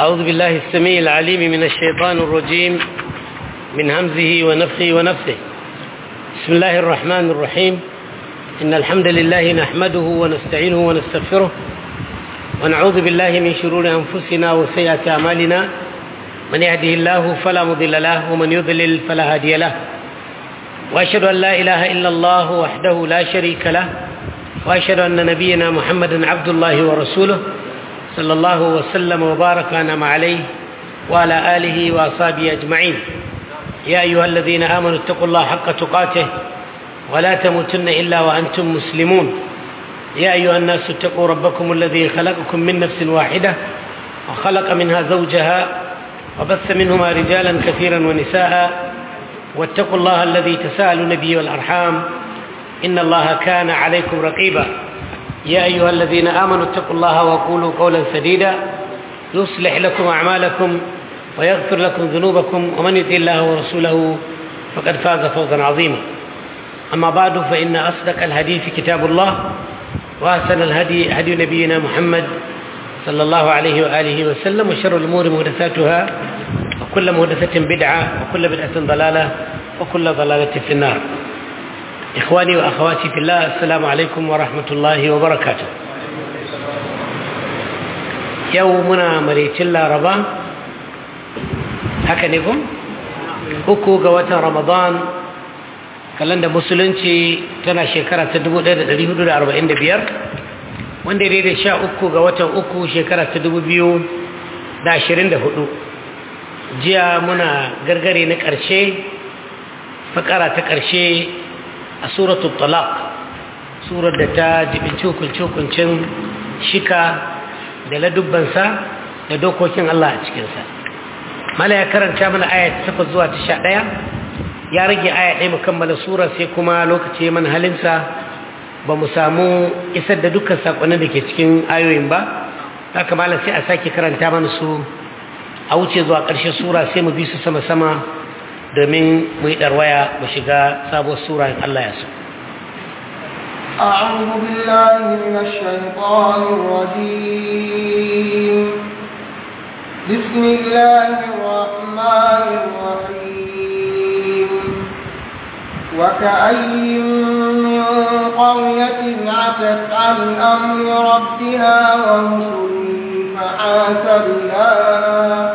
أعوذ بالله السميع العليم من الشيطان الرجيم من همزه ونفخه ونفثه بسم الله الرحمن الرحيم إن الحمد لله نحمده ونستعينه ونستغفره ونعوذ بالله من شرور أنفسنا وسيئات أعمالنا من يهده الله فلا مضل له ومن يضلل فلا هادي له وأشهد أن لا إله إلا الله وحده لا شريك له وأشهد أن نبينا محمدا عبد الله ورسوله صلى الله وسلم وبارك وأنعم عليه وعلى آله وأصحابه أجمعين يا أيها الذين آمنوا اتقوا الله حق تقاته ولا تموتن إلا وأنتم مسلمون يا أيها الناس اتقوا ربكم الذي خلقكم من نفس واحدة وخلق منها زوجها وبث منهما رجالا كثيرا ونساء واتقوا الله الذي تساءلون به والأرحام إن الله كان عليكم رقيبا يا أيها الذين آمنوا اتقوا الله وقولوا قولا سديدا يصلح لكم أعمالكم ويغفر لكم ذنوبكم ومن يطع الله ورسوله فقد فاز فوزا عظيما أما بعد فإن أصدق الحديث كتاب الله وأحسن الهدي هدي نبينا محمد صلى الله عليه وآله وسلم وشر الأمور محدثاتها وكل محدثة بدعة وكل بدعة ضلالة وكل ضلالة في النار إخواني وأخواتي في الله السلام عليكم ورحمة الله وبركاته يومنا مريت الله ربا haka ne kun uku ga watan ramadan kalanda musulunci tana shekara ta 1445 wanda ya da sha uku ga watan uku shekara ta 2024 jiya muna gargare na ƙarshe fakara ta ƙarshe a suratul talaq surar da ta jibinci hukunce-hukuncin shika da ladubbansa da dokokin Allah a cikinsa mala ya karanta mana aya ta takwas zuwa ta sha ɗaya ya rage aya ɗaya mu kammala sura sai kuma lokaci mana halinsa ba mu samu isar da dukkan saƙonin da ke cikin ayoyin ba haka malam sai a sake karanta mana su a wuce zuwa ƙarshen sura sai mu bi su sama-sama domin mu yi ɗarwaya mu shiga sabuwar sura in Allah ya so. أعوذ بالله من الشيطان الرجيم بسم الله الرحمن الرحيم وكأي من قرية عتت عن أمر ربها ورسله فحاسبناها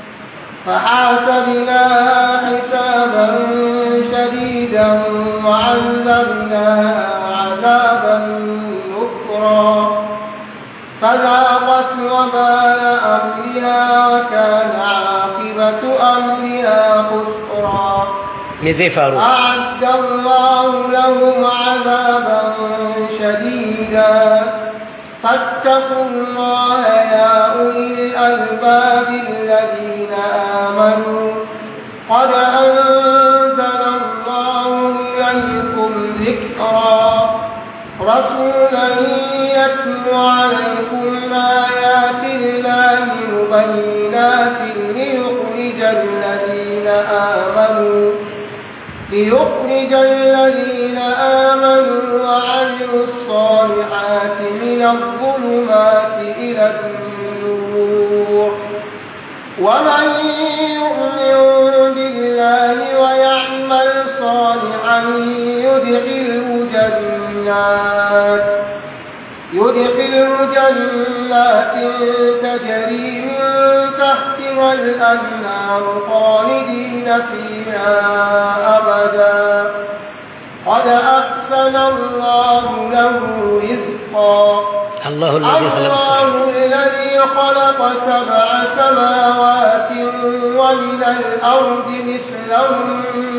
فحاسبناها حسابا شديدا وعذبناها عذابا نكرا فذاقت وبال أمرها وكان عاقبة أمرها خسرا أعد الله لهم عذابا شديدا فاتقوا الله يا أولي الألباب الذين آمنوا قد أنزل الله إليكم ذكرا رسولا يتلو عليكم آيات الله مبينات ليخرج الذين آمنوا ليخرج الذين آمنوا وعملوا الصالحات من الظلمات إلى النور ومن يؤمن بالله ويعمل صالحا يدخله جنات يدخله جنات تجري من تحتها الأنهار خالدين فيها أبدا قد أحسن الله له رزقا الله الذي خلق الله الذي خلق سبع سماوات ومن الأرض مثلهم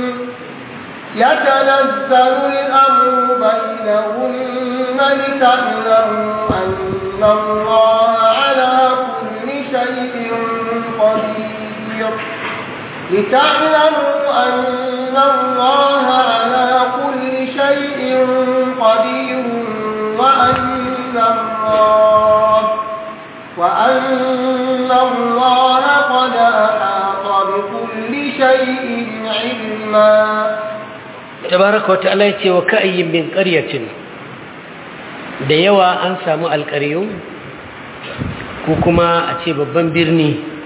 يتنزل الأمر بينهن لتعلموا أن الله على كل شيء قدير لتعلموا أن الله على كل شيء قدير وأن الله وأن الله قد أحاط بكل شيء علما tabaraka wa ta'ala yace wa ka'ayyin min qaryatin da yawa an samu alƙaryu ko kuma a ce babban birni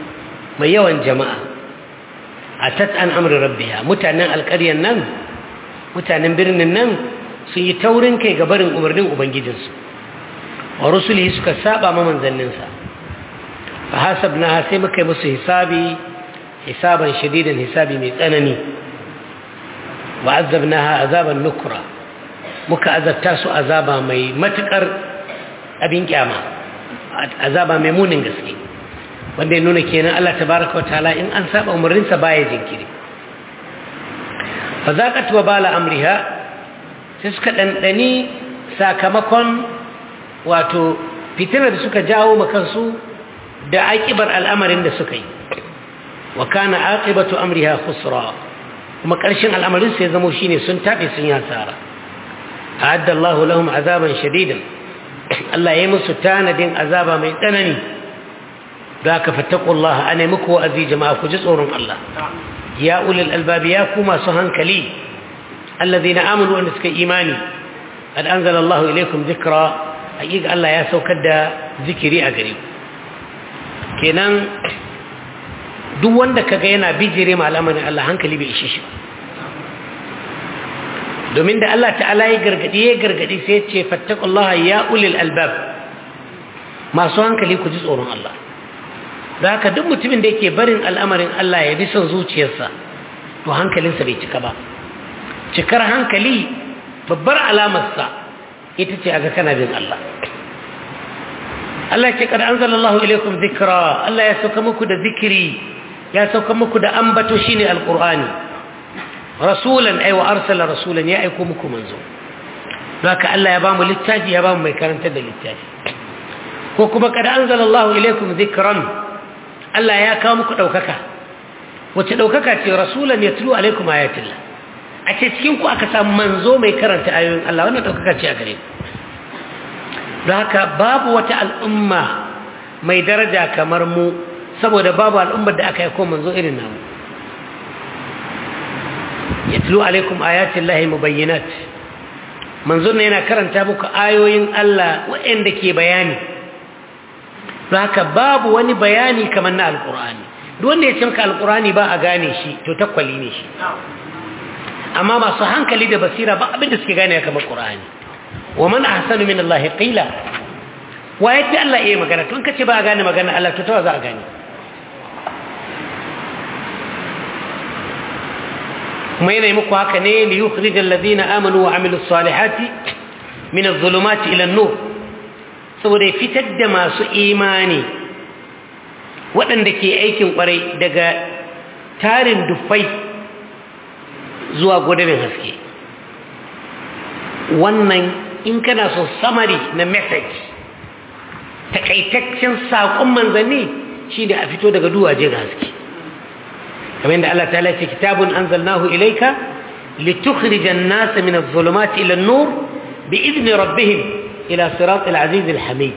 mai yawan jama'a atat an amri rabbiha mutanen alƙaryan nan mutanen birnin nan sun yi taurin kai ga barin umarnin ubangijinsu wa rusuli suka saba ma manzanninsa fa hasabna sai muka yi musu hisabi hisaban shadidan hisabi mai tsanani wa azabnaha azaban nukra muka azabta su azaba mai matukar abin kyama azaba mai munin gaske wanda ya nuna kenan Allah tabaraka wa ta'ala in an saba umarninsa baya jinkiri fa zaqat wa bala amriha sai suka dandani sakamakon wato fitinar da suka jawo makansu da aƙibar al'amarin da suka yi wa kana aqibatu amriha khusra kuma ƙarshen al'amarin sai zamo shine sun tabe sun yi hasara a'adda Allahu lahum azaban shadidan Allah ya musu tanadin azaba mai tsanani da ka fattaqullaha ana muku wa'azi jama'a ku ji tsoron Allah ya ulul albab ya ku masu hankali alladhina amanu wa suka imani qad anzala Allahu ilaykum dhikra haƙiƙa Allah ya saukar da zikiri a gare ku kenan duk wanda kaga yana bijire ma al'amarin Allah hankali bai ishe shi domin da Allah ta'ala ya gargadi ya gargadi sai ya ce fattaqullaha ya ulil albab masu hankali ku ji tsoron Allah da haka duk mutumin da yake barin al'amarin Allah ya bi son zuciyarsa to hankalinsa bai cika ba cikar hankali babbar alamarsa ita ce aga kana bin Allah Allah ce kada anzalallahu ilaikum dhikra Allah ya sauka muku da zikiri ya sauka muku da ambato shine alqur'ani rasulan ay wa arsala rasulan ya aiko muku manzo haka Allah ya ba mu littafi ya ba mu mai karantar da littafi ko kuma kada anzalallahu ilaikum dhikran Allah ya kawo muku daukaka wace daukaka ce rasulan yatlu alaikum ayatillah a ce cikin ku aka samu manzo mai karanta ayoyin Allah wannan daukaka ce a gare ku don haka babu wata al'umma mai daraja kamar mu saboda babu al'ummar da aka yi ko manzo irin namu yatlu alaikum ayatin lahi mubayyinat manzo ne yana karanta muku ayoyin Allah waɗanda ke bayani don haka babu wani bayani kamar na alkur'ani duk wanda ya ce maka alkur'ani ba a gane shi to takwali ne shi amma masu hankali da basira ba abinda suke gane kamar qur'ani wa man ahsanu min Allah qila wa yafi Allah yayi magana tun kace ba a gane magana Allah to tawa za a gane kuma yana muku haka ne li yukhrijal ladina amanu wa amilus salihati min adh-dhulumati ila an-nur saboda ya fitar da masu imani waɗanda ke aikin kwarai daga tarin dufai zuwa gudanin haske wannan in kana so samari na message takaitaccen saƙon manzanni shi da a fito daga duwaje ga haske kamar yadda Allah ta'ala ce kitabun anzalnahu ilayka litukhrijan nas min adh-dhulumati ila an-nur bi'izni rabbihim ila siratil aziz al-hamid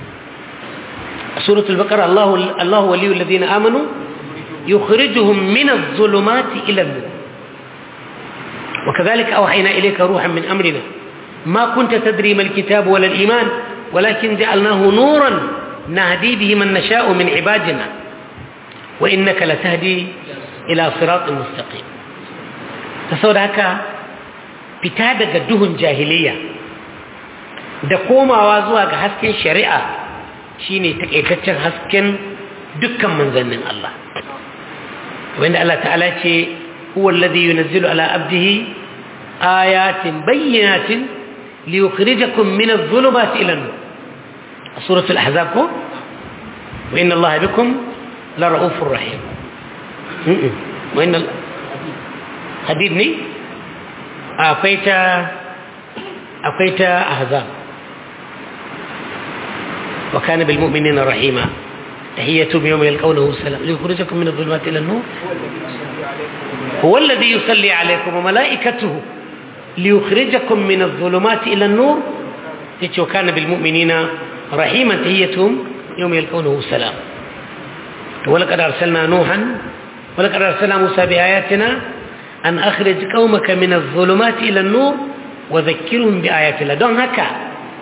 سورة البقرة الله الله ولي الذين آمنوا يخرجهم من الظلمات إلى النور وكذلك أوحينا إليك روحا من أمرنا ما كنت تدري ما الكتاب ولا الإيمان ولكن جعلناه نورا نهدي به من نشاء من عبادنا وإنك لتهدي إلى صراط مستقيم تصور هكا بتادة دهن جاهلية da komawa zuwa ga hasken shari'a shine takaitaccen hasken dukkan manzannin Allah wanda Allah ta'ala ce huwa alladhi yunzilu ala abdihi ayatin bayyinatin liyukhrijakum min adh-dhulumati ila an-nur surah al-ahzab ko wa inna Allah bikum la ra'ufur rahim wa inna hadid ne akwai ta akwai ta ahzab وكان بالمؤمنين رحيما تحيتهم يوم يلقونه سلام ليخرجكم من الظلمات إلى النور هو الذي يصلي عليكم وملائكته ليخرجكم من الظلمات إلى النور وكان بالمؤمنين رحيما تحيتهم يوم يلقونه سلام ولقد أرسلنا نوحا ولقد أرسلنا موسى بآياتنا أن أخرج قومك من الظلمات إلى النور وذكرهم بآيات الله دون هكا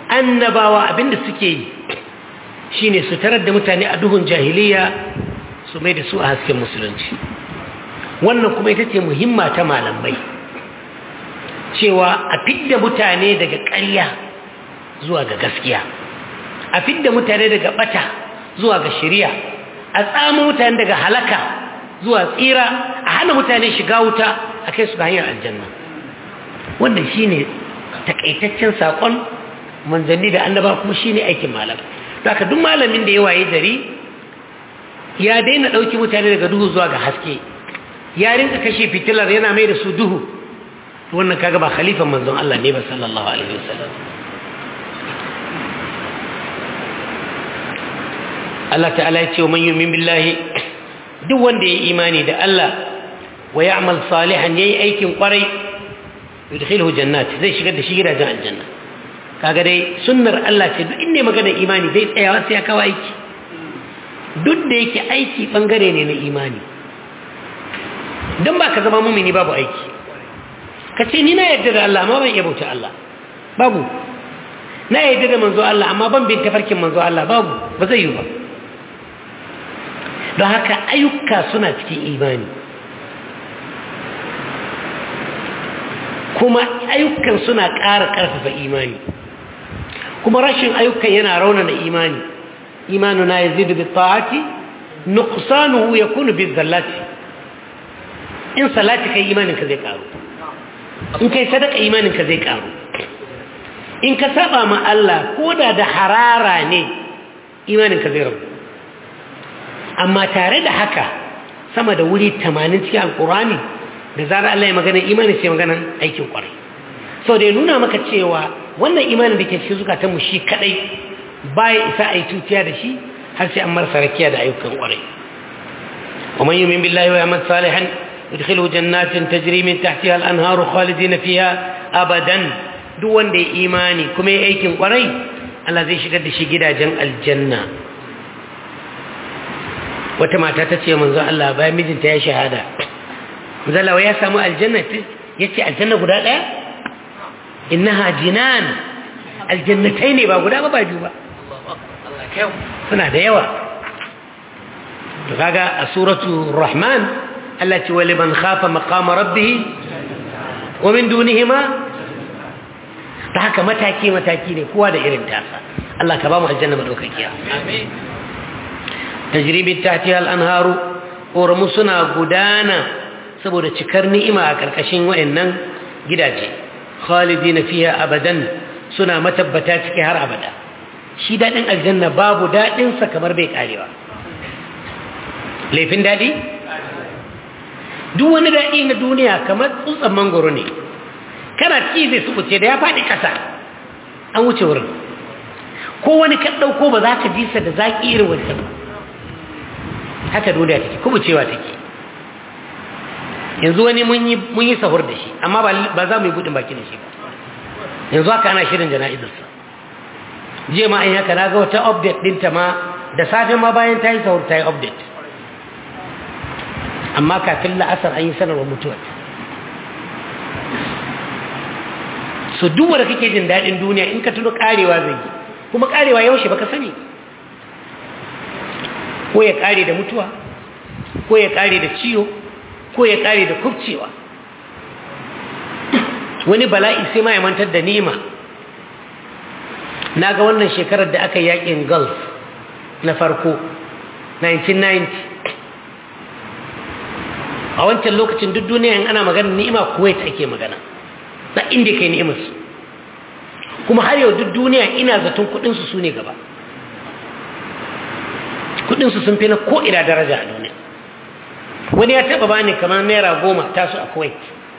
annabawa abinda suke yi shine su tarar da mutane a duhun jahiliya su mai da su a hasken musulunci wannan kuma ita ce muhimma ta malamai cewa a fidda mutane daga ƙarya zuwa ga gaskiya a fidda mutane daga bata zuwa ga shari'a a tsamo mutane daga halaka zuwa tsira a hana mutane shiga wuta a kai su ga hanyar aljanna wannan shine takaitaccen sakon manzanni da annaba kuma shine aikin malam haka duk malamin da ya waye gari ya daina dauki mutane daga duhu zuwa ga haske ya rinka kashe fitilar yana mai da su duhu wannan kaga ba khalifan manzon Allah ne ba sallallahu alaihi wasallam Allah ta'ala ya ce wa man yu'min billahi duk wanda ya imani da Allah wa ya'mal salihan yayi aikin kwarai yudkhiluhu jannat zai shigar da shi gidajen aljanna kaga dai sunnar Allah ce duk inda magana imani zai tsayawa sai ya kawo aiki duk da yake aiki bangare ne na imani dan ba ka zama mumini babu aiki ka ce ni na yarda da Allah amma ban iya bauta Allah babu na yarda da manzo Allah amma ban bin tafarkin manzo Allah babu ba zai yi ba don haka ayyuka suna cikin imani kuma ayyukan suna ƙara ƙarfafa imani kuma rashin ayyukan yana raunana imani imanu na yazidu bi ta'ati nuqsanuhu yakunu bi zallati in salati kai imanin ka zai karu in kai sadaka imanin ka zai karu in ka saba ma Allah koda da harara ne imanin ka zai rabu amma tare da haka sama da wuri 80 cikin alkurani da zarar Allah ya magana imani sai magana aikin kwarai sau da ya nuna maka cewa wannan imanin da ke cikin zukatanmu shi kadai baya isa a yi tutiya da shi har sai an marasa rakiya da ayyukan kwarai wa man yumin billahi wa yamal salihan yudkhilu jannatin tajri min tahtiha al-anharu khalidina fiha abadan duk wanda ya imani kuma ya aikin kwarai Allah zai shigar da shi gidajen aljanna wata mata ta ce manzo Allah bayan mijinta ya shahada manzo Allah ya samu aljanna yace aljanna guda daya innaha jinan aljannatai ne ba guda ba ba biyu ba suna da yawa to kaga a suratu rahman Allah ce wa liman khafa maqama rabbih wa min dunihima ta haka mataki mataki ne kowa da irin tasa Allah ka ba mu aljanna madaukakiya amin tajribin tahtiha al-anharu ƙoramu suna gudana saboda cikar ni'ima a ƙarƙashin wayannan gidaje khalidina fiha abadan suna matabbata ciki har abada shi daɗin aljanna babu daɗinsa kamar bai ƙarewa laifin daɗi duk wani daɗi na duniya kamar tsutsan mangoro ne kana ci zai subuce da ya faɗi ƙasa an wuce wurin ko wani ka ɗauko ba za ka ji sa da zaƙi irin wancan ba haka duniya take kubucewa take yanzu wani mun yi sahur da shi amma ba za mu yi buɗin baki da shi ba yanzu haka ana shirin jana'izarsa je ma an haka na ga wata update ɗinta ma da safe ma bayan ta yi sahur ta yi update amma kafin la'asar an yi sanarwar mutuwar so duk wanda kake jin daɗin duniya in ka tuno karewa zai yi kuma karewa yaushe baka sani ko ya kare da mutuwa ko ya kare da ciwo ko ya kare da kubcewa wani bala'i sai ma ya mantar da nima na ga wannan shekarar da aka yakin gulf na farko 1990 a wancan lokacin duk duniya in ana magana ni'ima kuwait ake magana na inda kai ni'imarsu kuma har yau duk duniya ina zaton kudinsu su ne gaba kudinsu sun fi na ko'ina daraja a duniya wani ya taba bani kamar naira goma tasu a kuwait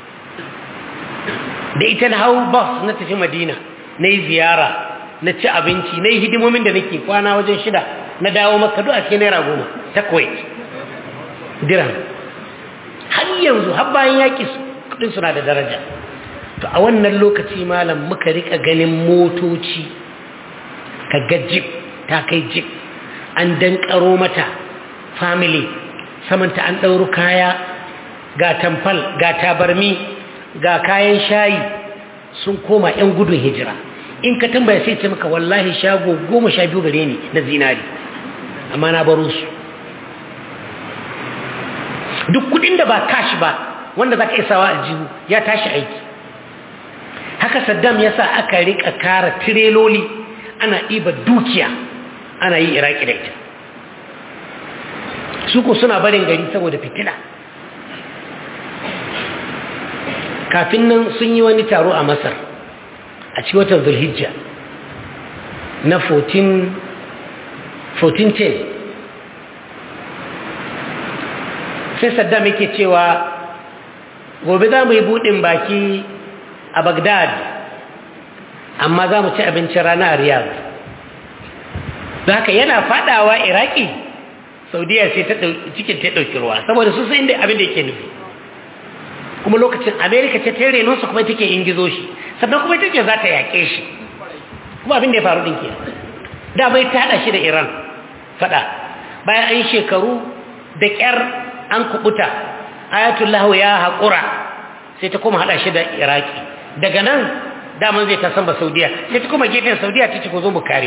da ita na hau bus na tafi madina na yi ziyara na ci abinci na yi hidimomin da nake kwana wajen shida na dawo maka duk a cikin naira goma ta kuwait diran har yanzu har bayan yaƙi kudin suna da daraja to a wannan lokaci malam muka rika ganin motoci ka ga jip ta kai jip an dankaro mata family samanta an ɗauru kaya ga tamfal ga tabarmi ga kayan shayi sun koma 'yan gudun hijira in ka tambaya sai ce maka wallahi shago goma sha biyu gare ni na zinari amma na baro su duk kudin da ba kashi ba wanda za ka isawa a jihu ya tashi aiki haka saddam ya sa aka rika kara tireloli ana ɗiba dukiya ana yi iraki da ita su ko suna barin gari saboda fitina kafin nan sun yi wani taro a masar a cikin watan zulhijja na 1410 sai saddam yake cewa gobe za mu yi buɗin baki a bagdad amma za mu ci abincin rana a riyadh da haka yana fadawa iraki saudiya sai ta cikin ta ɗauki ruwa saboda su sai inda abin da yake nufi kuma lokacin amerika ce ta reno su kuma take ingizo shi sannan kuma take za ta yaƙe shi kuma abin da ya faru ɗin ke da bai ta haɗa shi da iran faɗa bayan an yi shekaru da ƙyar an kubuta ayatullahu ya haƙura sai ta kuma haɗa shi da iraki daga nan daman zai ta san ba saudiya sai ta kuma gefen saudiya ta ce ko zo mu kare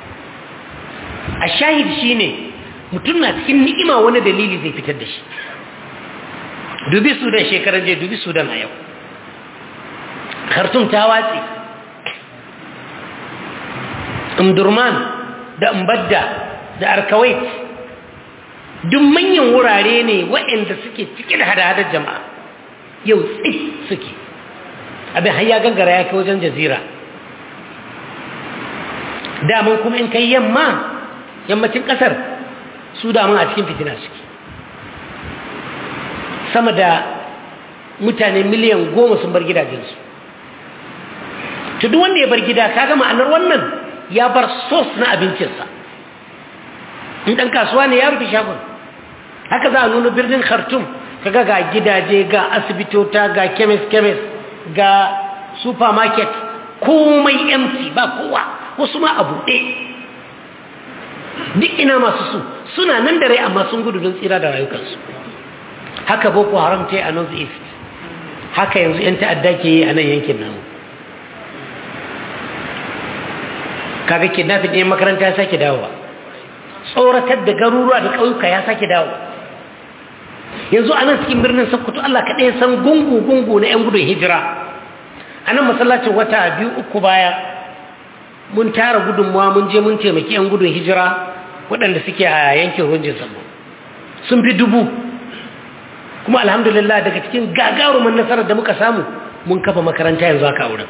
a shahid shi ne mutum na cikin ni'ima wani dalili zai fitar da shi dubi sudan shekaran je dubi sudan a yau khartum ta watse umdurman da umbadda da arkawait duk manyan wurare ne waɗanda suke cike da hada-hadar jama'a yau tsit suke abin har ya gangara ya kai wajen jazira daman kuma in kai yamma yammacin ƙasar su daman a cikin fitina suke sama da mutane miliyan goma sun bar gidajensu to duk wanda ya bar gida kaga ma'anar wannan ya bar sos na abincinsa in ɗan kasuwa ne ya rufe shagon haka za a nuna birnin khartoum kaga ga gidaje ga asibitota ga kemis-kemis ga supermarket komai empty ba kowa wasu ma a buɗe duk ina masu su suna nan da rai amma sun gudu don tsira da rayukansu haka boko haram ta yi a north east haka yanzu 'yan ta'adda ke yi a nan yankin namu kaga kidnapping ɗin makaranta ya sake dawowa tsoratar da garuruwa da ƙauyuka ya sake dawo yanzu a nan cikin birnin sokoto allah kaɗai san gungu-gungu na 'yan gudun hijira a nan masallacin wata biyu uku baya mun tara gudunmuwa mun je mun taimaki 'yan gudun hijira waɗanda suke a yankin runjin sama sun fi dubu kuma alhamdulillah daga cikin gagarumin nasarar da muka samu mun kafa makaranta yanzu haka wurin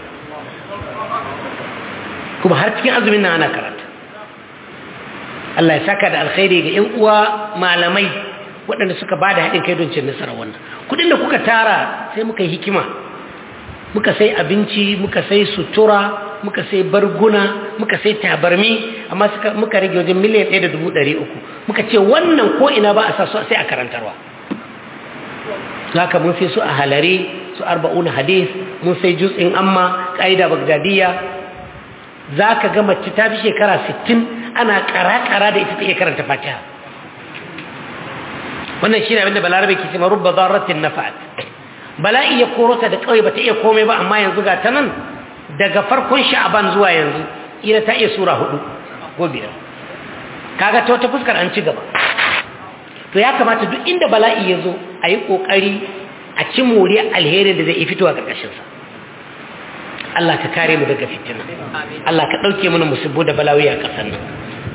kuma har cikin azumin nan ana karanta Allah ya saka da alkhairi ga 'yan uwa malamai waɗanda suka ba da haɗin kai don cin nasarar wannan kudin da kuka tara sai muka yi hikima muka sai abinci muka sai sutura muka sai barguna muka sai tabarmi amma muka rage wajen miliyan ɗaya da dubu ɗari uku muka ce wannan ko ina ba a sa su sai a karantarwa haka mun sai su a halare su arba'una hadis mun sai juz'in amma ƙa'ida bagdadiyya za ka ga mace ta fi shekara sittin ana ƙara-ƙara da ita ta iya karanta fatiha wannan shi ne abinda balarabe ke ce marubba zarratin na fa'ad bala'i ya korota da kawai ba ta iya komai ba amma yanzu ga ta nan daga farkon sha'aban zuwa yanzu ina ta iya sura hudu ko biyar kaga ta wata fuskar an ci gaba to ya kamata duk inda bala'i ya zo a yi ƙoƙari a ci moriyar alherin da zai fitowa ƙarƙashinsa Allah ka kare mu daga fitina Allah ka ɗauke mana musibbu da balawi a ƙasar nan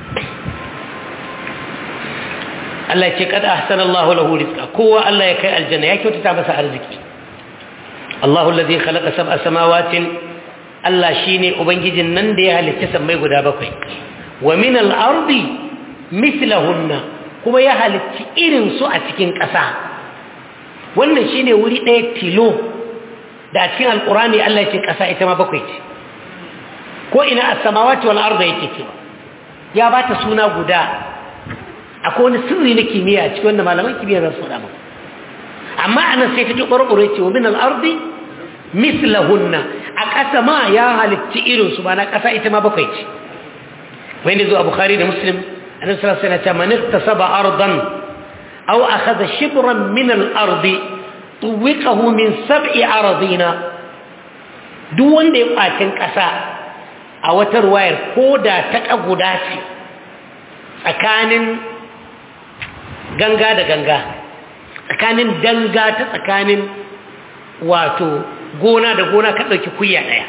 Allah ya ce kada ahsana Allah lahu rizqa kowa Allah ya kai aljanna ya kyautata masa arziki Allahu allazi khalaqa sab'a samawatin Allah shine ubangijin nan da ya halitta sammai guda bakwai wa min al-ardi mithlahunna kuma ya halitta irin su a cikin ƙasa wannan shine wuri ɗaya tilo da cikin alqur'ani Allah ya ce ƙasa ita ma bakwai ce ko ina as-samawati wal ardi yake cewa ya bata suna guda akwai wani sirri na kimiyya cikin wanda malaman kimiyya za su faɗa maka amma anan sai ta ƙwarƙwaro ce wa min al-ardi mislahunna a ƙasa ma ya halitta irin su ba na ƙasa ita ma bakwai ce wanda zo a bukhari da muslim annabi sallallahu alaihi wasallam man iktasaba ardan aw akhadha shibran min al-ardi tuwiqahu min sab'i aradina duk wanda ya kwacin ƙasa a wata ruwayar ko da ta guda ce tsakanin ganga da ganga tsakanin danga ta tsakanin wato gona da gona ka ɗauki kuya ɗaya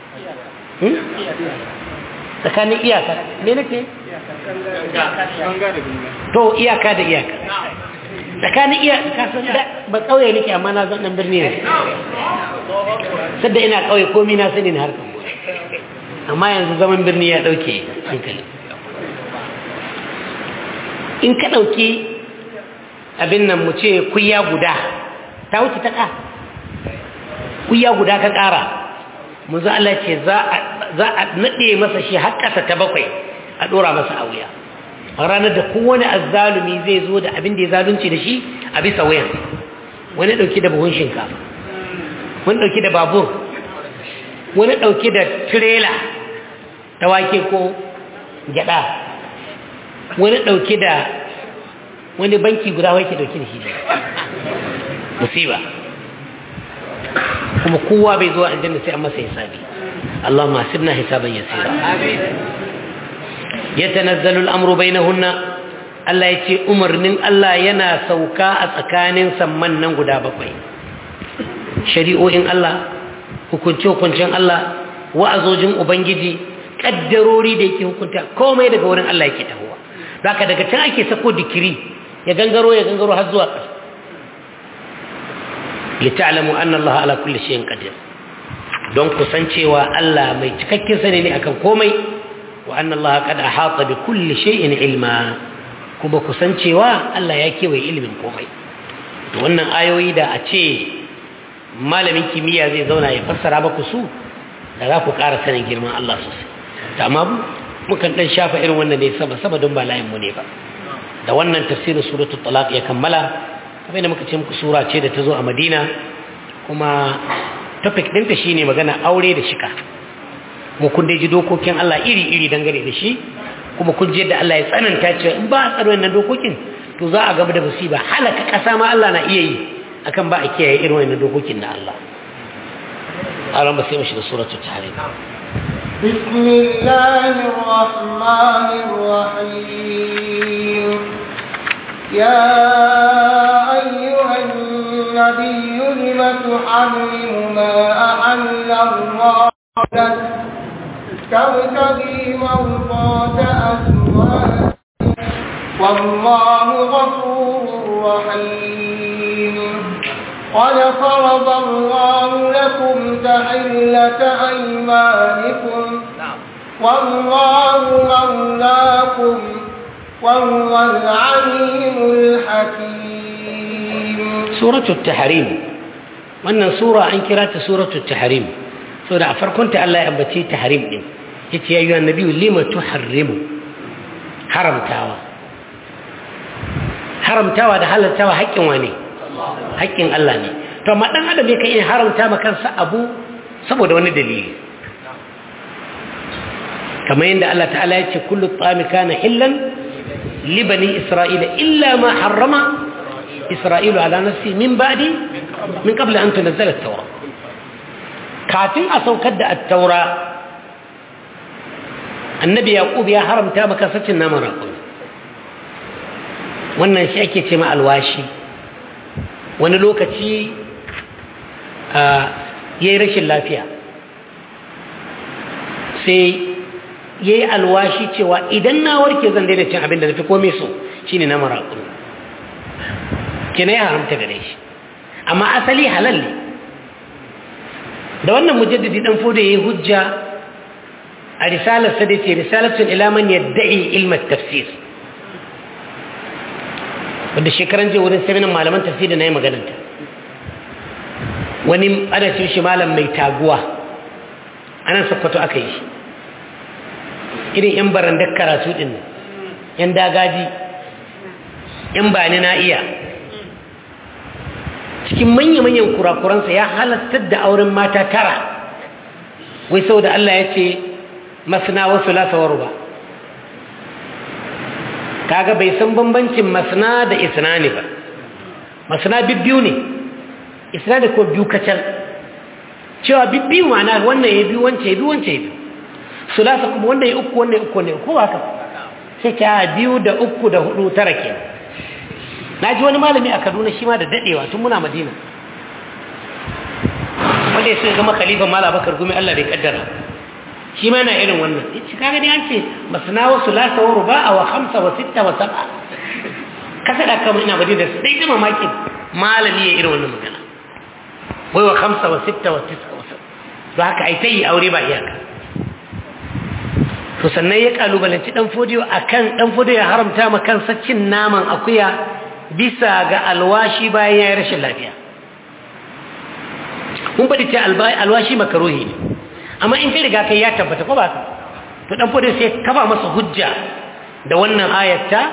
tsakanin iyaka ne nake to iyaka da iyaka tsakanin iyaka san da ba ƙauye nake amma na zan ɗan birni ne sadda ina ƙauye komi na sani na harkar amma yanzu zaman birni ya ɗauke hankali in ka ɗauki abin nan mu ce kuya guda ta wuce ta ƙa kuya guda ka ƙara munzu Allah ce za a naɗe masa shi har ƙasa ta bakwai a ɗora masa a wuya a ranar da kowane azzalumi zai zo da abin da ya zalunci da shi a bisa wuyan wani ɗauki da buhun shinkafa wani ɗauki da babur wani ɗauki da tirela ta wake ko gyaɗa wani ɗauki da wani banki guda wake ɗauki da shi ne musiba kuma kowa bai zuwa aljanna sai an masa hisabi Allahumma hasibna hisaban yasira yatanazzalu al-amru bainahunna Allah yace umarnin Allah yana sauka a tsakanin samman nan guda bakwai shari'o'in Allah hukunce-hukuncen Allah wa'azojin ubangiji kaddarori da yake hukunta komai daga wurin Allah yake tahowa haka daga can ake sako dikiri ya gangaro ya gangaro har zuwa ƙasa lita'lamu anna Allah ala kulli shay'in qadir don kusancewa Allah mai cikakken sani ne akan komai wa anna Allah qad ahata bi kulli shay'in ilma kuma kusancewa Allah ya kewaye ilimin komai to wannan ayoyi da a ce malamin kimiyya zai zauna ya fassara baku su da za ku ƙara sanin girman Allah sosai ta amma mukan dan shafa irin wannan ne sama sama don ba layin mu ne ba da wannan tafsirin suratul talaq ya kammala kamar da muka ce muku sura ce da ta zo a Madina kuma topic ɗinta shine magana aure da shika mu kun dai ji dokokin Allah iri iri dangane da shi kuma kun je da Allah ya tsananta cewa in ba a tsaro wannan dokokin to za a gaba da musiba halaka ƙasa ma Allah na iya yi akan ba a kiyaye irin wannan dokokin na Allah أرام بس يمشي لسورة التحريم بسم الله الرحمن الرحيم يا أيها النبي لم تحرم ما أحل الله لك تبتغي مرضات أزواجك والله غفور رحيم قد فرض الله لكم تحلة أيمانكم والله مولاكم وهو العليم الحكيم سورة التحريم wannan sura an kira ta suratul tahrim saboda a farkon ta Allah ya ambace tahrim din yace ya ayyuhan nabiyyu lima tuharrimu haramtawa haramtawa da halaltawa haƙƙin wane haƙƙin Allah ne to amma dan adam yake iya haramta ma kansa abu saboda wani dalili kamar yadda Allah ta'ala ya ce kullu tsami kana hillan li bani isra'ila illa ma harrama isra'ilu ala nafsi min ba'di min qabla an tunzala at-taura kafin a saukar da at-taura annabi yaqub ya haramta maka sacin naman raƙumi wannan shi ake ce ma alwashi wani lokaci ya yi rashin lafiya sai ya yi alwashi cewa idan na warke zan daina cin abin da na fi kome so shi ne na maraƙunu kina ya haramta gare shi amma asali halal ne da wannan mujaddadi dan foda ya yi hujja a risalarsa da ce risalatun ilaman yadda'i ilmat tafsir wadda shekaran je wurin seminan malaman tafsiri na yi magananta wani ana cin shi malam mai taguwa anan sakwato aka yi shi irin yan barandar karatu din yan dagaji yan bani na iya cikin manya-manyan kurakuransa ya halattar da auren mata tara wai sau da Allah ya ce masana wasu lasawar ba kaga bai san bambancin masna da isnani ba masna bibbiyu ne isnani ko biyu kacal cewa bibbiyu ma'ana wannan ya biyu wancan ya biyu wancan ya biyu sulasa kuma wannan ya uku wannan ya uku wannan ya uku haka sai ka biyu da uku da hudu tara ke na ji wani malami a kaduna shi ma da daɗewa tun muna madina wanda ya so zama khalifan mala bakar gumi allah bai kaddara shi ma na irin wannan shi kaga ne an ce masana wa sulasa wa ruba'a wa khamsa wa sitta wa sab'a kasa da kama ina madina sai ta mamakin malami ya irin wannan magana wai wa khamsa wa sitta wa tis'a wa sab'a to haka ai tayi aure ba iyaka to sannan ya kalubalanci dan fodiyo akan dan fodiyo ya haramta ma kansa cin naman akuya bisa ga alwashi bayan ya yi rashin lafiya mun faɗi ce alwashi makaruhi ne amma in kai riga kai ya tabbata ko ba ka to dan fodiyo sai kafa masa hujja da wannan ayatta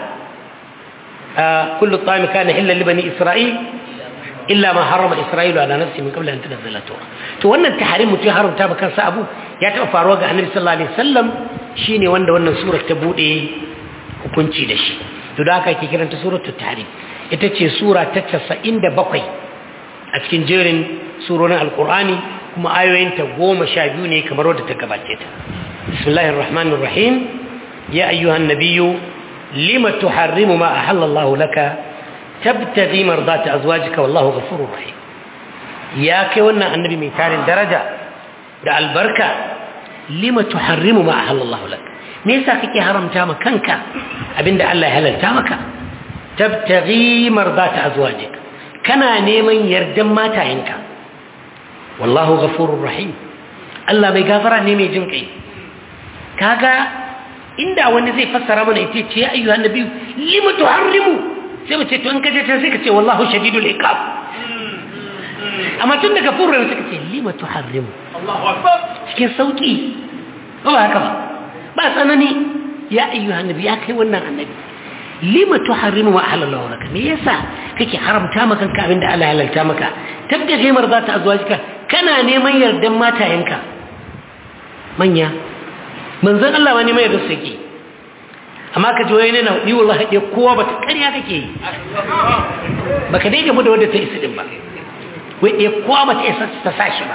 kullu ta'ami kana illa li bani isra'il illa ma harrama isra'ilu ala nafsi min qabla an tunzila tawra to wannan tahrim mutum haramta ba kansa abu ya taɓa faruwa ga annabi sallallahu alaihi wasallam shine wanda wannan surar ta bude hukunci da shi to da haka ake kiranta suratul tahrim ita ce sura ta 97 a cikin jerin surorin alqur'ani kuma ayoyin ta 12 ne kamar wadda ta gabace ta bismillahir rahmanir rahim ya ayyuhan nabiyyu lima tuharrimu ma ahalla Allah laka tabtaghi mardata azwajika wallahu ghafurur rahim ya kai wannan annabi mai tarin daraja da albarka lima tuharrimu ma ahallallahu lak me yasa kake haramta ma kanka abinda Allah ya halalta maka tabtaghi mardata azwajik kana neman yardan matayenka wallahu ghafurur rahim Allah mai gafara ne mai jin kai kaga inda wani zai fassara mana ita ce ya ayyuhan nabi lima tuharrimu sai mu ce to in kaje sai ka ce wallahu shadidul iqab amma tun daga furra suka ce lima tuharrimu Allahu akbar cikin sauki ba ba haka ba ba tsanani ya ayyuhan nabi ya kai wannan annabi lima tuharrimu ma halallahu laka me yasa kake haramta maka kanka abinda Allah ya halalta maka tabda gaimar za ta azwajika kana neman yardan matayenka manya manzon Allah wani mai da sake amma ka ji wai ne na ni wallahi dai kowa bata ƙarya kake yi baka dai gamu da wanda ta isa din ba wai ɗaya kowa ba ta isa ta sa shi ba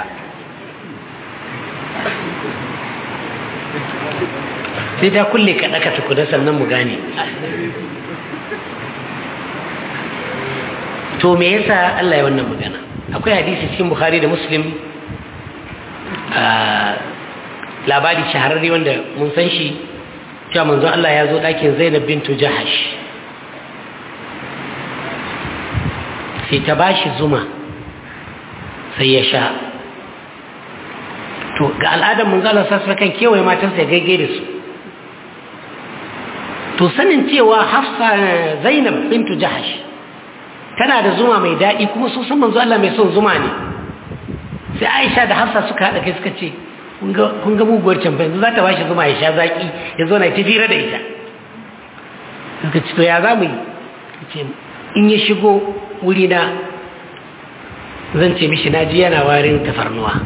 sai ta kulle ka ɗaka tukuna sannan mu gane to me yasa Allah ya wannan magana akwai hadisi cikin Bukhari da Muslim labari shahararre wanda mun san shi cewa manzo Allah ya zo ɗakin Zainab bintu Jahash sai ta bashi zuma sai ya sha to ga al'adar munzalar sassa kan kewaye matansa ya gaige da su to sanin cewa hafsa zainab bintu jahash tana da zuma mai daɗi kuma sun san manzo Allah mai son zuma ne sai aisha da hafsa suka haɗa kai suka ce kun ga muguwar can yanzu za ta ba shi zuma ya sha zaƙi ya zo na ta fira da ita suka ce to ya za mu yi in ya shigo wurina zan ce mishi na ji yana warin tafarnuwa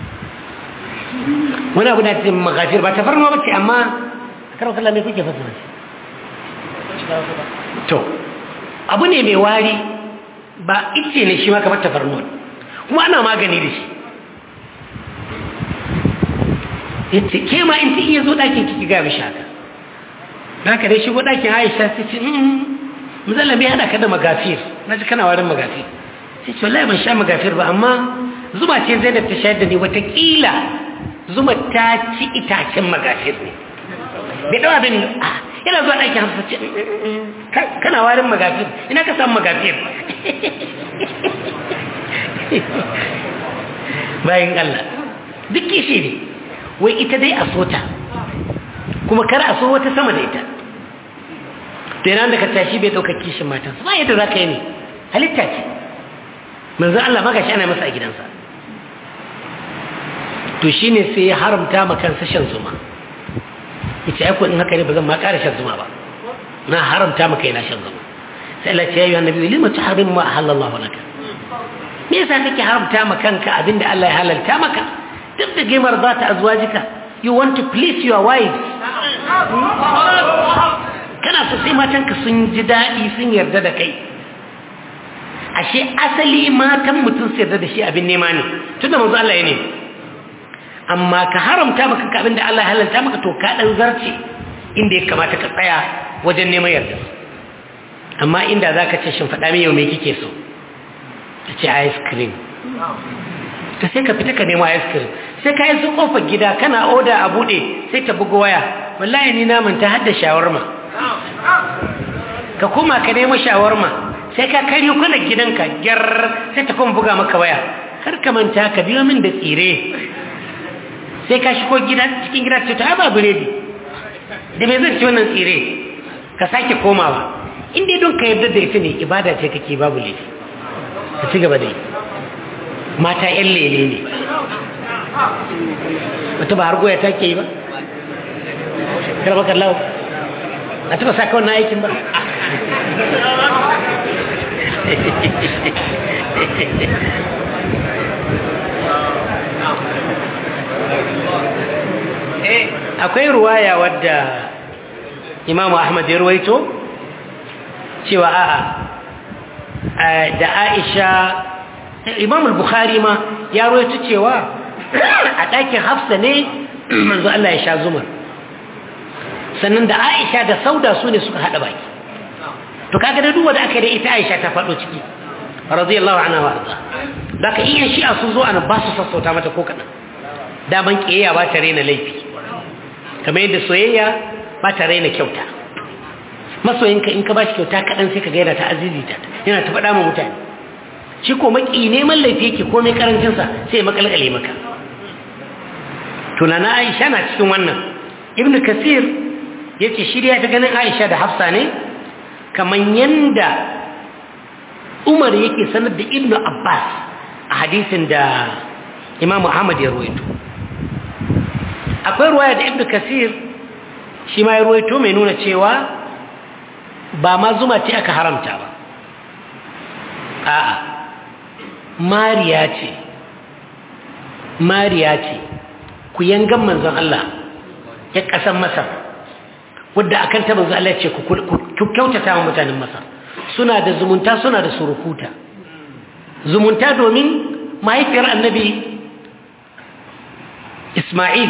wani abu da ce magajir ba tafarnuwa ba ce amma a karon kallon mai kuke fasa to abu ne mai wari ba ice ne shi ma kamar tafarnuwa kuma ana magani da shi yace ke ma in ti iya zo ɗakin kiki ga mishi haka na ka dai shigo ɗakin aisha ta ce muzalla mai haɗa ka da magafir na ji kana warin magafir sai ce wallahi ban sha magafir ba amma zuma ce zai da ta shayar da ni watakila zuma ta ci itacen magafir ne bai dawa bin yana zuwa ɗakin hamsa ce kana warin magafir ina ka samu magafir bayan Allah duk kishi ne wai ita dai a sota kuma kar a so wata sama da ita to yana da ka tashi bai ɗaukar kishin matansa ba yadda za ka yi ne halitta ce manzo Allah maka shi ana masa a gidansa to shine sai ya haramta ma kansa shan zuma yace ai ko in haka ne ba zan ma ƙara shan zuma ba na haramta maka yana shan zuma sai Allah ya yi annabi lima tuharrimu ma halallahu laka me yasa kake haramta ma kanka abinda Allah ya halalta maka duk da gaimar za ta azwajika you want to please your wives kana so sai matanka sun ji daɗi sun yarda da kai ashe asali matan mutum su yarda da shi abin nema ne tunda manzo Allah ya ne amma ka haramta maka ka abin da Allah ya halalta maka to ka dan zarce inda ya kamata ka tsaya wajen neman yarda amma inda za ka ce shin faɗa min yau me kike so ta ce ice cream ta sai ka fita ka nemo ice cream sai ka yi su kofar gida kana oda a buɗe sai ta bugu waya wallahi ni namun ta hadda shawarma ka koma ka nemo shawarma sai ka karyo kana gidanka gyar sai ta kuma buga maka waya kar ka manta ka biyo min da tsire sai ka shigo gida cikin gida ce ta ba biredi da me zai ci wannan tsire ka sake komawa in dai don ka yarda da ita ne ibada ce kake babu laifi ka ci gaba da yi mata yan lele ne wata ba har goya ta ke yi ba karɓar kallawa a taɓa sa kawai na aikin ba akwai ruwaya wadda imamu ahmad ya ruwaito cewa a'a da aisha imamu bukhari ma ya ruwaito cewa a ɗakin hafsa ne manzo Allah ya sha zumar sannan da aisha da sauda su ne suka haɗa baki to kaga da duwa da aka da ita aisha ta faɗo ciki radiyallahu anha wa arda da ka iya shi'a sun zo ana ba su sassauta mata ko kaɗan daman ƙiyayya ba ta raina laifi kamar yadda soyayya ba ta raina kyauta masoyinka in ka ba shi kyauta kaɗan sai ka gaida ta azizita yana ta faɗa ma mutane shi ko maki neman laifi yake komai karancinsa sai ya makalkale maka tunana aisha na cikin wannan ibn kasir ya ce shirya ta ganin aisha da hafsa ne kamar yanda umar yake sanar da ibn abbas a hadisin da imamu ahmad ya ruwaito akwai ruwaya da ibn kasir shi ma ya ruwaito mai nuna cewa ba ma zuma ce aka haramta ba a'a mariya ce mariya ce ku yangan manzon Allah ya kasan masar wadda akan ta manzon Allah ce ku kyautata wa mutanen masar suna da zumunta suna da surukuta zumunta domin mahaifiyar annabi Ismail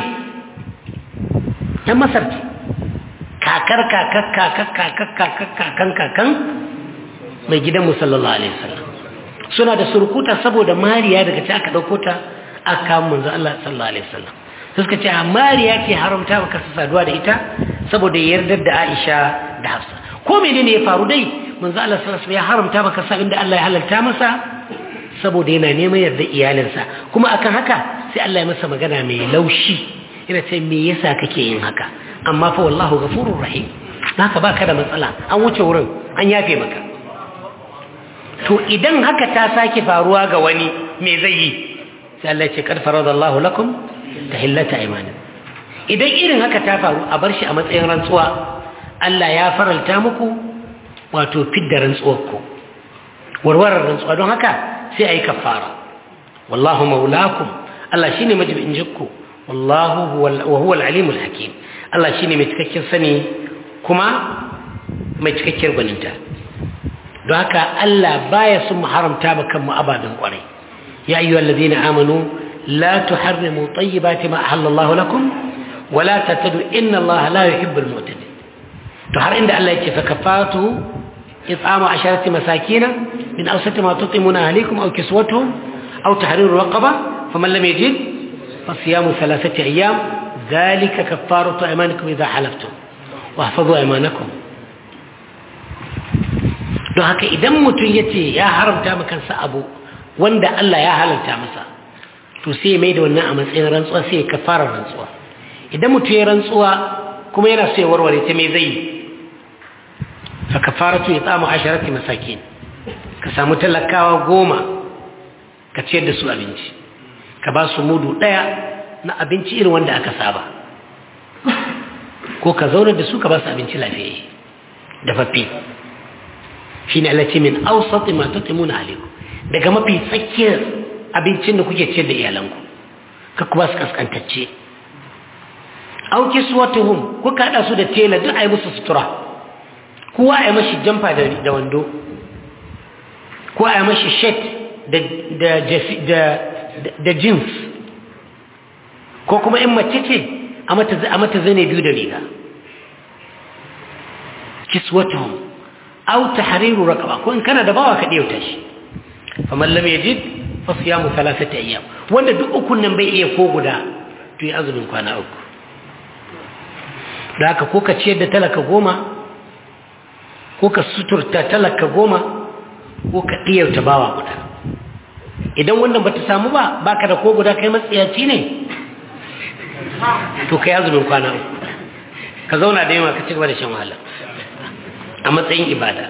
ta masar ce kakar kakar kakar kakar kakar kakan kakan mai gidan musallallahu alaihi wasallam suna da surkuta saboda mariya daga ci aka ɗauko ta aka kawo manzo Allah sallallahu alaihi wasallam sai suka ce a mariya ce haramta baka saduwa da ita saboda yardar da Aisha da Hafsa ko menene ya faru dai manzo Allah sallallahu alaihi wasallam ya haramta baka sa inda Allah ya halalta masa saboda yana neman yarda iyalinsa kuma akan haka sai Allah ya masa magana mai laushi yana ce me yasa kake yin haka amma fa wallahu ghafurur rahim haka baka da matsala an wuce wurin an yafe maka to idan haka ta sake faruwa ga wani me zai yi sai Allah ya ce kad faradallahu lakum tahillata aymanin idan irin haka ta faru a bar shi a matsayin rantsuwa Allah ya faralta muku wato fidda rantsuwar ku warwarar rantsuwa don haka sai ayi kafara wallahu maulakum Allah shine majibin jikku wallahu wa huwa al-alimul hakim Allah shine mai cikakken sani kuma mai cikakkiyar gwaninta don haka Allah baya sun mu haramta ba kanmu ababen kwarai ya ayyu allazina amanu la tuharrimu tayyibati ma ahallallahu lakum wa la tattadu inna Allah la yuhibbul mu'tadin to har inda Allah yake fa kafatu it'amu asharati masakina min awsati ma tutimuna ahlikum aw kiswatuhum aw tahriru raqaba faman lam yajid fasiyamu thalathati ayyam dhalika kaffaratu aymanikum idha halaftum واحفظوا ايمانكم don haka idan mutum ya ce ya haramta makansa abu wanda Allah ya halarta masa to sai mai da wannan a matsayin rantsuwa sai ya kafara rantsuwa idan mutum ya rantsuwa kuma yana so ya warware ta mai zai fa kafaratu it'amu asharati masakin ka samu talakawa goma ka ciyar da su abinci ka ba su mudu daya na abinci irin wanda aka saba ko ka zauna da su ka ba su abinci lafiyayye dafaffe shi ne Allah ce min ausati ma tutimuna alaikum daga mafi tsakiyar abincin da kuke ciyar da iyalanku ka kuma su kaskantacce au kiswatuhum kuka hada su da tela duk ayi musu sutura kowa ayi mashi jamfa da da wando ko ayi mashi shirt da da da da jeans ko kuma in mace ce a mata a mata zane biyu da riga kiswatuhum aw tahriru raqaba ko in kana da bawa ka diyauta shi faman lam yajid fa siyamu thalathati ayyam wanda duk ukun nan bai iya ko guda to yi azumin kwana uku da haka ko ka ciyar da talaka goma ko ka suturta talaka goma ko ka diyauta bawa guda idan wannan bata samu ba baka da ko guda kai matsiyaci ne to kai azumin kwana uku ka zauna da yawa ka ci gaba da shan wahala a matsayin ibada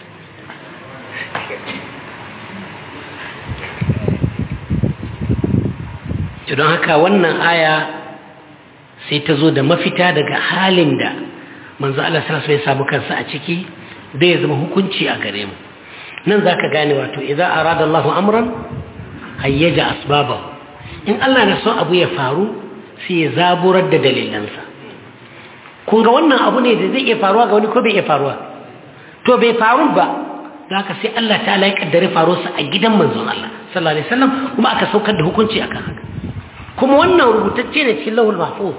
don haka wannan aya sai ta zo da mafita daga halin da manzo Allah sallallahu alaihi samu kansa a ciki zai zama hukunci a gare mu nan zaka gane wato idza arada Allah amran hayyaja asbabahu in Allah na son abu ya faru sai ya zaburar da dalilansa kun ga wannan abu ne da zai iya faruwa ga wani ko bai iya faruwa to bai faru ba haka sai Allah ta ya kaddare faruwarsa a gidan manzon Allah sallallahu alaihi wasallam kuma aka saukar da hukunci akan haka kuma wannan rubutacce ne cikin lahul mahfuz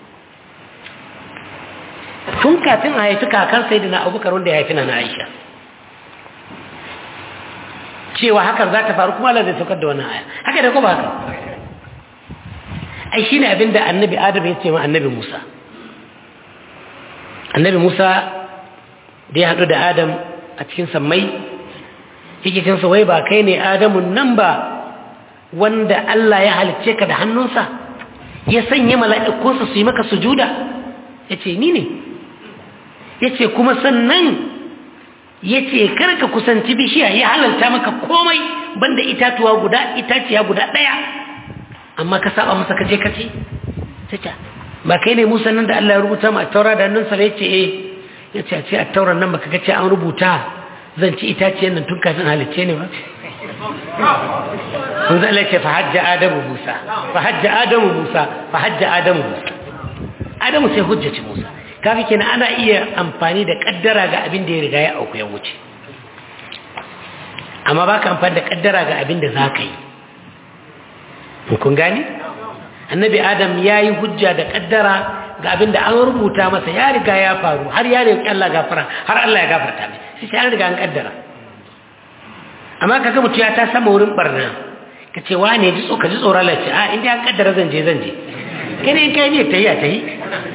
tun kafin a haifi kakar sayyidina Abubakar wanda ya haifi na Aisha cewa hakan za ta faru kuma Allah zai saukar da wannan aya haka da kuma haka ai shine abinda annabi Adam ya ce ma annabi Musa annabi Musa da ya haɗu da Adam a cikin sammai yake cin wai ba kai ne Adamun nan ba wanda Allah ya halicce ka da hannunsa ya sanya mala'ikunsa su yi maka sujuda ya ce ni ne ya ce kuma sannan ya ce karka kusanci bishiya ya halalta maka komai banda itatuwa guda itaciya guda ɗaya amma ka saba masa kaje kace ta ba kai ne musa nan da Allah ya rubuta ma a taura da hannunsa ya ce eh ya ce a ce a tauran nan baka ce an rubuta zan ci itaciyar nan tun kafin halicce ne ba sun zala ce fa hajja adamu musa fa hajja adamu musa fa hajja adamu musa adamu sai hujjaci musa kafi kenan ana iya amfani da kaddara ga abin da ya riga ya auku ya wuce amma ba ka amfani da kaddara ga abin da za ka yi kun gani annabi adam ya yi hujja da kaddara ga abin da an rubuta masa ya riga ya faru har ya riga Allah gafara har Allah ya gafarta mai sai an riga an kaddara amma kaga mutu ya ta sama wurin barna ka ce wa ne ji ka ji tsoron lace a inda an kaddara zan je zan je kai ne in kai ne ta yi a ta yi